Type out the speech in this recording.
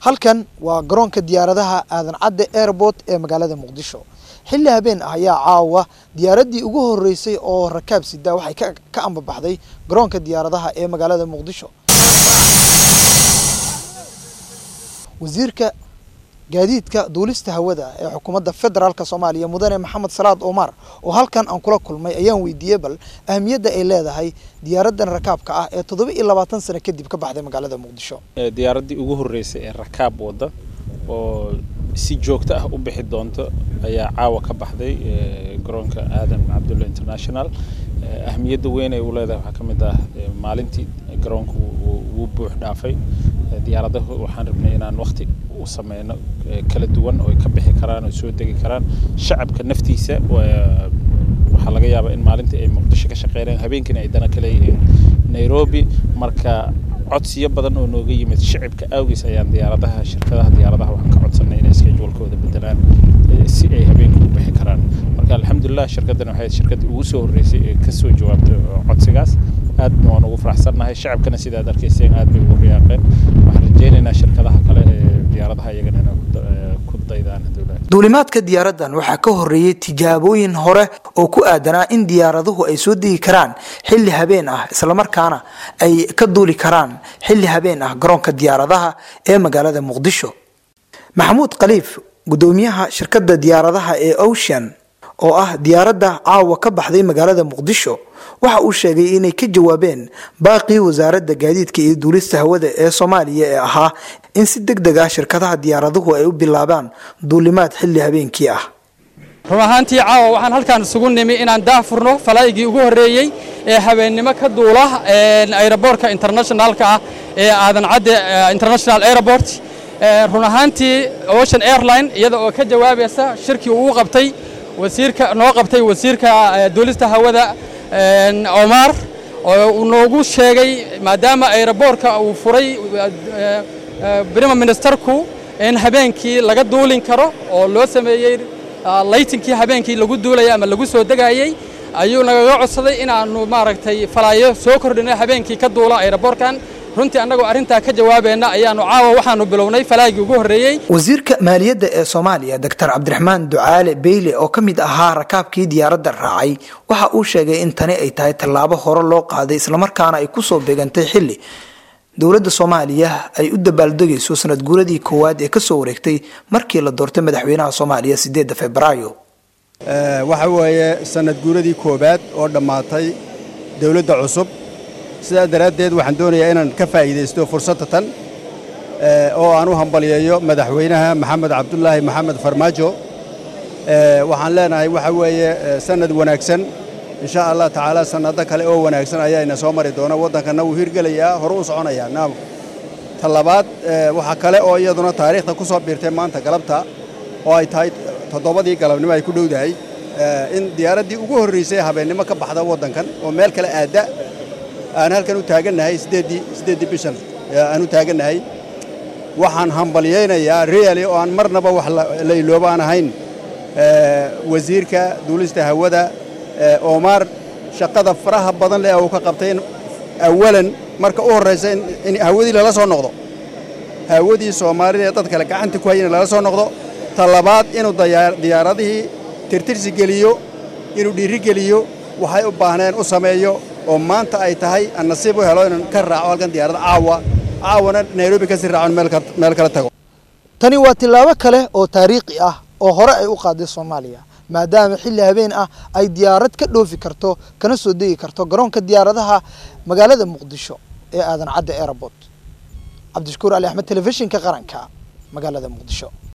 halkan waa garoonka diyaaradaha aadan cadde airport ee magaalada muqdisho xilli habeen ah ayaa caawa diyaaraddii ugu horreysay oo rakaab sida waxay ka ka ambabaxday garoonka diyaaradaha ee magaalada muqdisho wasiirka gaadiidka duulista hawada ee xukuumadda federaalk soomaaliya mudane maxamed salaad omar oo halkan aan kula kulmay ayaan weydiiyey bal ahamiyadda ay leedahay diyaaraddan rakaabka ah ee toddoba iyo labaatan sano kadib ka baxday magaalada muqdisho diyaaraddii ugu horreysay ee rakaab wadda oo si joogto ah u bixi doonto ayaa caawa ka baxday garoonka aadan cabdulla international ahmiyadda weyn ay u leedahay waxaa ka mid ah maalintii garoonku wuu buux dhaafay diyaaradahu waxaan rabnay inaan waqti u sameyno kala duwan oo ay ka bixi karaan oo soo degi karaan shacabka naftiisa waxaa laga yaabaa in maalintii ay muqdisho ka shaqeynayaan habeenkiina ay dana ka leeyihiin nairobi marka codsiyo badan oo nooga yimid shacibka awgiis ayaan diyaaradaha shirkadaha diyaaradaha waxaan ka codsanay inay schedulekooda bedelaan si ay habeenka u bixi karaan marka alxamdulilah shirkaddan waxay shirkaddii ugu soo horreysay ee kasoo jawaabtay codsigaas aadna waan ugu faraxsannahay shacabkana sidaad arkayseen aad bay ugu riyaaqeen waxaan rajeynaynaa shirkadaha kale ee diyaaradaha iyagana inay ku daydaan haddowlaha duulimaadka diyaaraddan waxaa ka horreeyey tijaabooyin hore oo ku aadanaa in diyaaraduhu ay soo degi karaan xilli habeen ah islamarkaana ay ka duuli karaan xilli habeen ah garoonka diyaaradaha ee magaalada muqdisho maxamuud khaliif guddoomiyaha shirkadda diyaaradaha ee ocean oo ah diyaaradda caawa ka baxday magaalada muqdisho waxa uu sheegay inay ka jawaabeen baaqii wasaaradda gaadiidka iyo duulista hawada ee soomaaliya ee ahaa in si deg deg ah shirkadaha diyaaraduhu ay u bilaabaan duulimaad xilli habeenkii ah run ahaantii caawa waxaan halkaan isugu nimi inaan daahfurno falaygii ugu horreeyey ee habeennimo ka duula aeroboortka internationalka ah ee aadan cadde international airport run ahaantii ocean airline iyada oo ka jawaabaysa shirkii uu qabtay wasiirka noo qabtay wasiirka duulista hawada omar oo uu noogu sheegay maadaama aeroboortka uu furay brima ministerku in habeenkii laga duulin karo oo loo sameeyey laytinkii habeenkii lagu duulayay ama lagu soo degayey ayuu nagaga codsaday inaannu maaragtay falaayo soo kordhino habeenkii ka duula aeroboorkan runtii annagoo arrintaa ka jawaabayna ayaannu caawa waxaannu bilownay falaagii ugu horreeyey wasiirka maaliyadda ee soomaaliya doctor cabdiraxmaan ducaale beyle oo ka mid ahaa rakaabkii diyaaradda raacay waxa uu sheegay in tani ay tahay tallaabo hore loo qaaday islamarkaana ay kusoo beegantay xilli dowladda soomaaliya ay u dabaaldegayso sanad guuradii koowaad ee kasoo wareegtay markii la doortay madaxweynaha soomaaliya sideedda februaayo waxa weeye sanad guuradii koowaad oo dhammaatay dowladda cusub sidaa daraaddeed waxaan doonayaa inaan ka faa'iidaysto fursadda tan oo aan u hambaliyeeyo madaxweynaha maxamed cabdulaahi maxamed farmaajo waxaan leenahay waxa weeye sanad wanaagsan insha allah tacaala sannado kale oo wanaagsan ayaa ina soo mari doona waddankanna wuu hirgelayaa hore u soconayaa naam ta labaad waxaa kale oo iyaduna taariikhda ku soo biirtay maanta galabta oo ay tahay toddobadii galabnimo ay ku dhowdahay in diyaaraddii ugu horraysay habeennimo ka baxda waddankan oo meel kale aadda aan halkan u taagannahay siddeeddii siddeeddii bishan aan u taagannahay waxaan hambalyaynayaa reali oo aan marnaba wax la ilooba aan ahayn wasiirka duulista hawada omar shaqada faraha badan leh uu ka qabtay in awalan marka u horraysa in hawadii lala soo noqdo hawadii soomaalida ee dad kale gacanta ku hayana lala soo noqdo ta labaad inuu diyaaradihii tirtirsi geliyo inuu dhiiri geliyo waxay u baahneen u sameeyo oo maanta ay tahay aan nasiib u helo inaan ka raaco halkan diyaaradda caawa caawana nairobi kasii raacon meel kala tago tani waa tillaabo kale oo taariikhi ah oo hore ay u qaaday soomaaliya maadaama xilli habeen ah ay diyaarad ka dhoofi karto kana soo degi karto garoonka diyaaradaha magaalada muqdisho ee aadan cadde airport cabdishakuur ali axmed telefishinka qaranka magaalada muqdisho